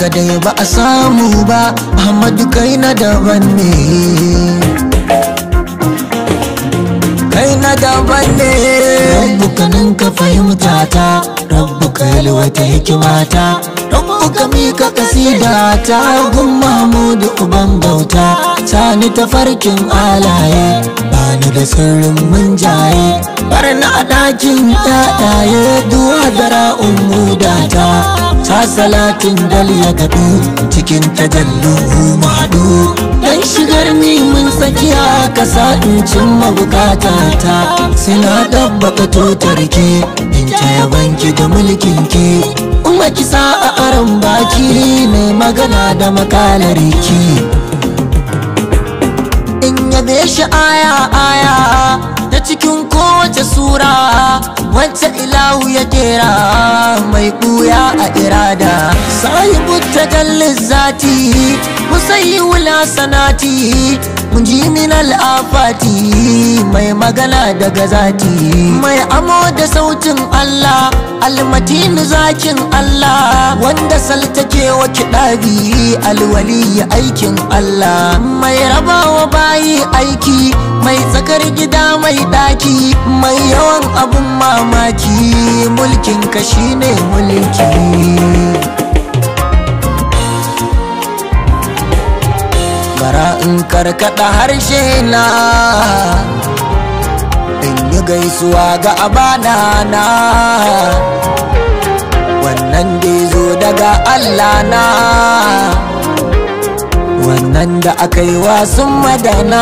dai ba a samu ba Ahmadu kai na daban ne kai na daban ne rabbuka nan ka fahimta ta rabbuka yalwata hikimata rabbuka mika kasida ta gun mahmudu uban bauta sani ta farkin alaye bani da sirrin munjaye barna a ɗakin yaɗaye duwa da ra'un mudata ta salatin dal ya gaɗu cikin tajallu maɗu dan shigar ni mun tsakiya kasa in cimma bukata ta suna ɗabbaka totarki in ta yabanki da mulkinki kuma kisa a aron baki mai magana da makalarki in yabe shi aya aya ta cikin kowace sura wacce ilahu ya kera mai ɓuya a irada sahibu tajallin zati musayi wula sanati mun ji min al'afati mai magana daga zati mai amo da sautin Allah almatinu zakin Allah wanda saltake wa kiɗabi alwali aikin Allah mai rabawa bayi aiki mai tsakar gida mai ɗaki mai yawan abun mamaki mulkin ka shine mulki bara in karkada harshe na in yi gaisuwa ga abana na wannan da zo daga Allah na wannan da aka yi wasun madana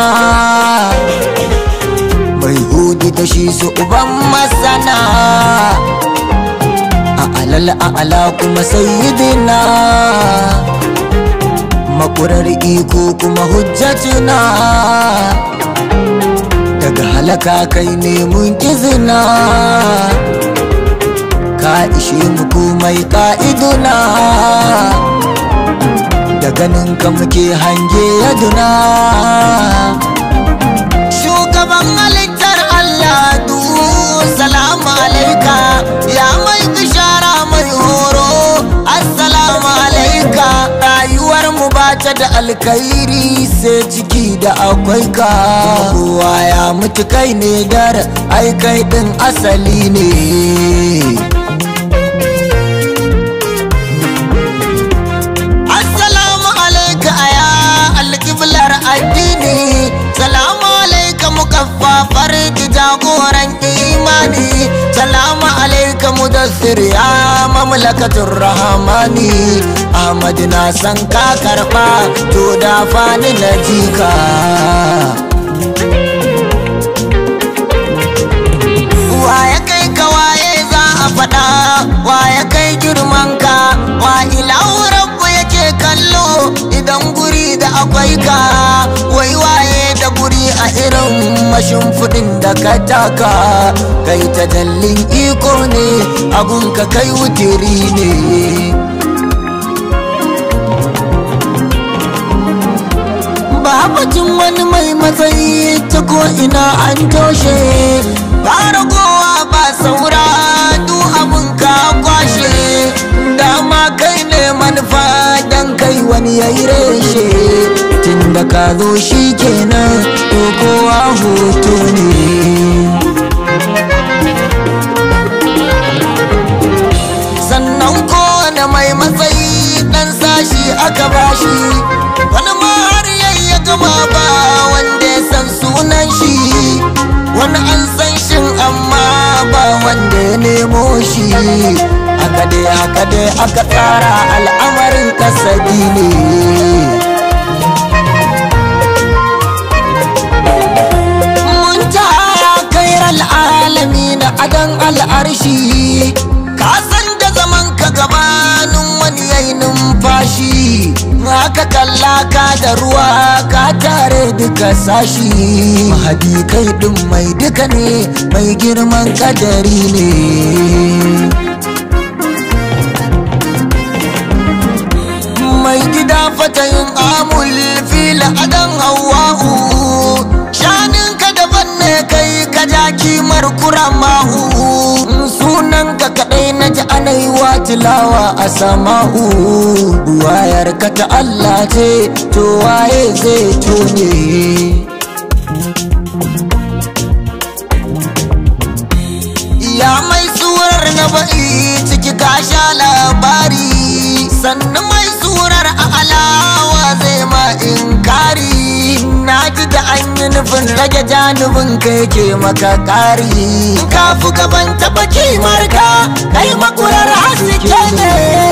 mai hudu da shi su uban masana a alal a ala kuma sayyidina makurar iko kuma hujjatuna daga halaka kai ne mun izina ka ishe mu komai ka'iduna da ganin ka muke hange yaduna shugaban halittar Allah du salamu alaika ya mai bishara mai horo assalamu alaika rayuwar mu bata da alkhairi sai ciki da akwai ka kowa ya mutu kai ne dar ai kai din asali ne assalamu alaika aya alkiblar addini salamu alaika mukaffafar jagoran imani salamu alaika mudassir ya mamlakatun rahamani ahmad na san ka karba to da fani na jika ya kai ka waye za a faɗa ya kai girman ka wa ilahu rabbu yake kallo idan guri da akwai ka wai waye da guri a irin mashimfiɗin da ka taka kai ta dallin iko ne abun ka kai wutiri ne babatin wani mai matsayi ta ko ina an toshe ba ragowa ba saura du abun ka kwashe dama kai ne manufa dan kai wani ya yi reshe tun da ka zo shi kenan to kowa hoto ne sannan kowane mai matsayi dan sashi aka bashi wani ma har yayi ya gama ba wanda ya san sunan shi wani an san shin amma ba wanda ya nemo shi haka dai haka dai aka tsara al'amarin kasabi ne mun tara kairar alami na adan al'arshi ka san da zaman ka gabanin wani yayi numfashi haka kalla ka da ruwa ka tare duka sashi mahadi kai din mai duka ne mai girman kadari ne mai gida fatayin amul fila adan hawa'u shanin ka daban ne kai ka ja kimar kuramahu sunan ka kadai na ji anaiwa tilawa a sama'u buwa ayar ka ta Allah ce to waye zai tone ya mai surar na ba'i ciki ka sha labari sannan mai surar a alawa zai ma inkari na ji da an yi nufin rage janubin kai ke maka kari ka fi gaban taba kimar ka kai makurar haske ne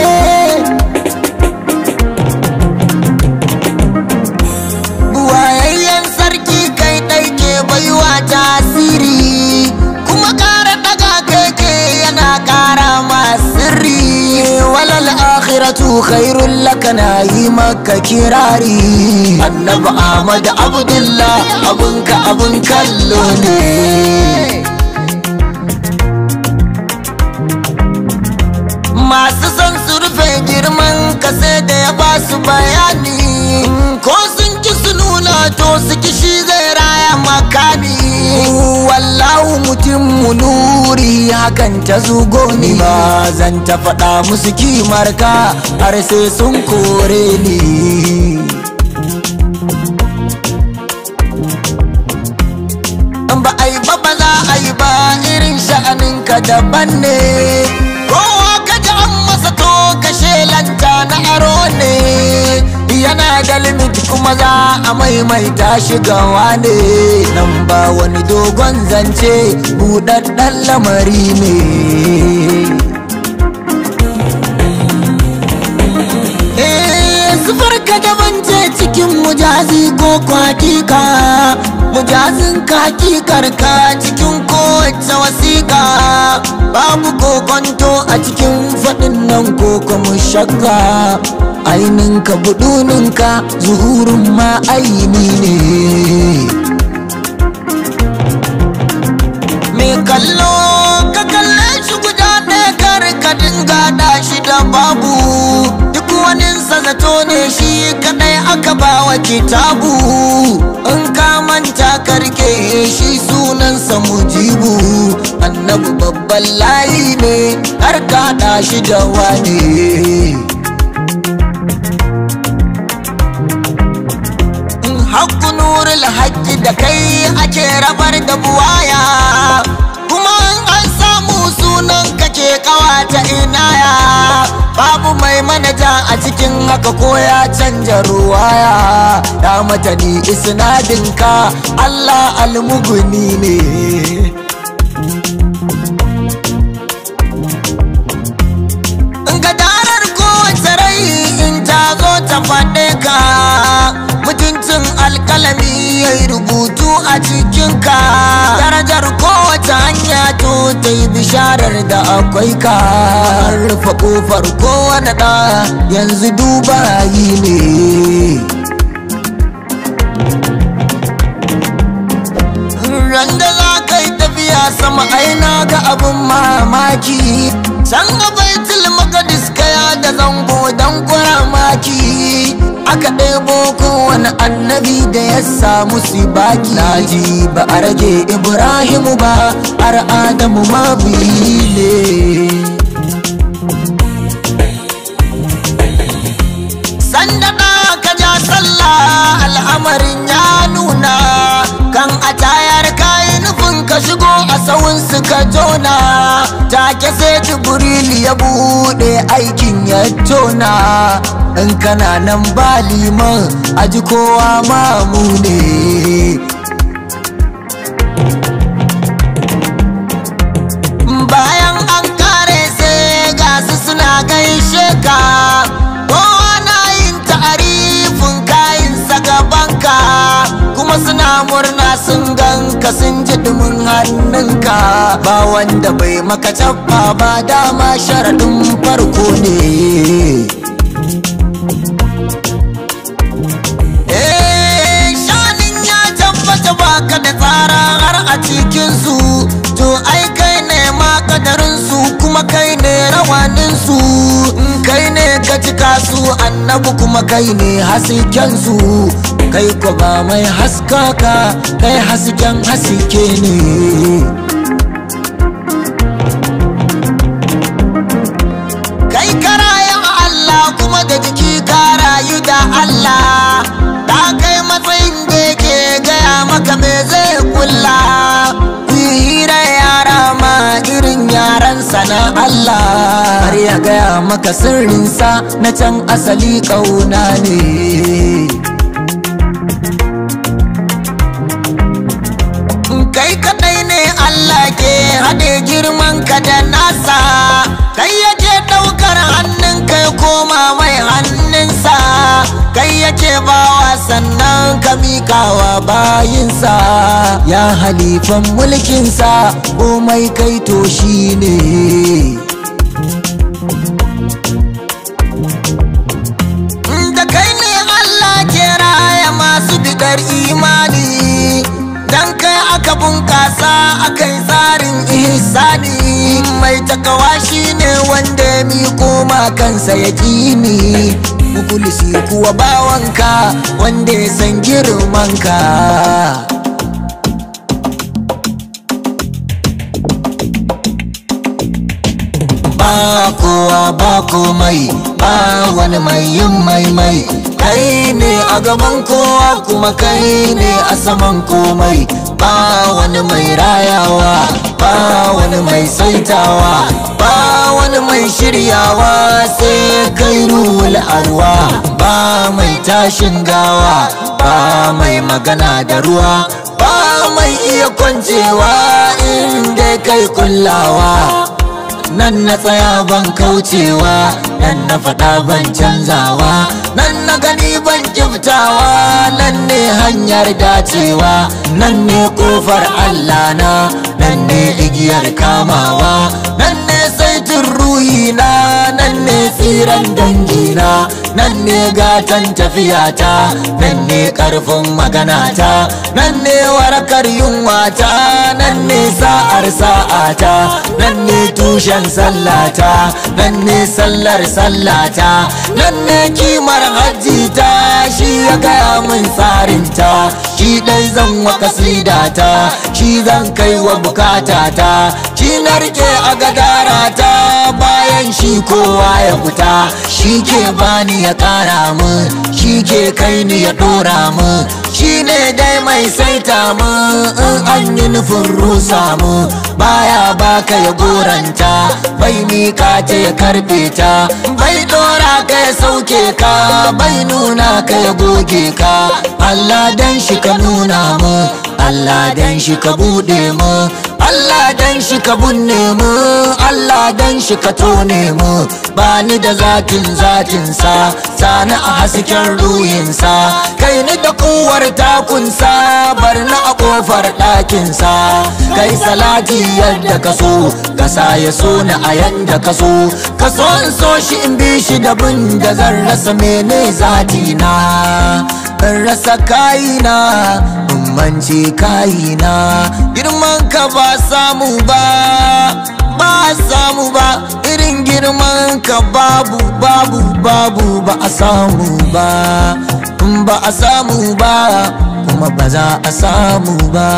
buwayayyen sarki kai ɗai ke baiwa tasiri kuma ƙara ɗaga kai ke yana ƙara ma sirri walal akhiratu khairul laka na yi maka kirari annabi ahmad abdullah abunka abun kallo ne masu son su rufe girman ka sai da ya ba su bayani ko sun ki su nuna to su ki shi zai raya makami wallahu mutum nuri hakan ta zugo ni ba zan ta faɗa musu kimar ka har sai sun kore ni ba a yi ba ba za a yi ba irin sha'aninka daban ne kowa ka ji an masa to ka shelanta na aro ne yana da limit kuma za a maimaita shi gawa ne nan ba wani dogon zance buɗaɗɗen lamari ne ka daban ce cikin mujazi ko kwatika mujazin kakikar ka cikin kowace wasiƙa babu kokonto a cikin faɗin nan ko kuma shakka aininka buduninka zuhurin ma aini ne mai kallo ka kalle shi guda ɗaya kar ka dinga da shi da babu duk wani zato ne shi kadai aka bawa kitabu in ka manta karke shi sunansa mujibu annabi babban layi ne har ka da shi da wane Hakku nurul haƙƙi da kai ake rabar da buwaya kuma an samu sunan kake kawata inaya babu mai manaja a cikin haka ko ya canja ruwaya ya matani isnadinka Allah almuguni ne gadarar kowace rai in ta zo ta faɗe ka mutuncin alkalami ya yi rubutu a cikinka darajar kowace hanya to ta yi bisharar da akwai ka rufe kofar kowane ɗa yanzu duba yi ne randa za ka yi tafiya sama aina ga abin mamaki can ga baitul maqdis kaya da zango dan kuramaki aka ɗebo kowane annabi da ya samu sibaki naji ba a rage ibrahimu ba har adamu ma ne sanda ka ja sallah al'amarin ya nuna kan a tayar kayi nufin ka shigo a sawun ka jona take sai jibril ya bude aikin ya tona in kana nan ba liman aji kowa mamu ne bayan an kare sai gasu suna gaishe ka kowa na yin ta'arifin kayansa gabanka kuma suna murna sun ganka sun ji dumin hannunka ba wanda bai maka cabba ba dama sharaɗin farko ne Eh, shanin ya tabbata baka da tsara har a cikinsu to ai kai ne ma kadarinsu kuma kai ne rawaninsu in kai ne ka cika su annabi kuma kai ne haskensu kai ko ba mai haskaka kai hasken haske ne kai karaya Allah kuma da jiki kara Allah har ya gaya maka sirrinsa na can asali ƙauna ne kai kadai ne Allah ke haɗe girman ka da nasa kai yake ɗaukar hannun kai koma mai hannunsa kai yake bawa sannan ka miƙawa bayinsa ya halifan mulkinsa komai kai to shi ne da kai ne Allah ke raya masu bidar imani dan kai aka bunkasa akai tsarin ihsani mai takawa shine wanda ya miko ma kansa ya kini mukulisi kuwa bawanka wanda ya san girmanka ba kowa ba komai ba wani mai yin maimai kai ne a gaban kowa kuma kai ne a saman komai ba wani mai rayawa ba wani mai saitawa ba wani mai shiryawa sai kai ruwul arwa ba mai tashin gawa ba mai magana da ruwa ba mai iya kwancewa inda kai kullawa nan na tsaya ban kaucewa nan na faɗa ban canzawa nan na gani ban kiftawa nan ne hanyar dacewa nan ne kofar Allah na nan ne igiyar kamawa nan ne saitin ruhina nan ne tsiran dangina nan ne gatan tafiyata nan ne karfin maganata nan ne warakar yunwata nan ne sa'ar sa'ata nan ne tushen sallata nan ne sallar sallata nan ne kimar hajjita shi ya gaya min tsarinta shi dai zan wa kasidata shi zan kai wa bukatata shi na rike a gadarata bayan shi kowa ya fita shi ke bani ya kara min shi ke kai ni ya dora min shi ne dai mai saita min in an yi nufin rusa mu baya baka ya goranta bai mika ta ya karbe ta bai dora ka ya sauke ka bai nuna ka ya goge ka Allah dan shi ka nuna mu Allah dan shi ka bude mu Allah dan shi ka bunne mu Allah dan shi ka tone mu bani da zatin zatin sa sani a hasken ruhinsa kai ni da kuwar takunsa bar na a kofar ɗakinsa kai salati yadda ka so ka sa ya so ni a yanda ka so ka so in so shi in bi shi da bin da zan rasa mene zati na in rasa kayina in mance kayina girman ka ba samu ba ba samu ba irin girman ka babu babu babu ba a samu ba in ba a samu ba kuma ba za a samu ba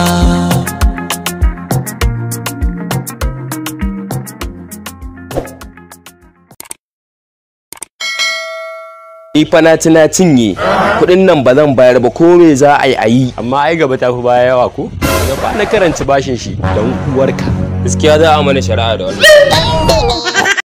Ifa na ci na cinye kuɗin nan ba zan bayar ba ko me za a yi a yi amma ai gaba ta fi baya yawa ko daga ba na karanci bashin shi don uwarka gaskiya za a mana shari'a da wannan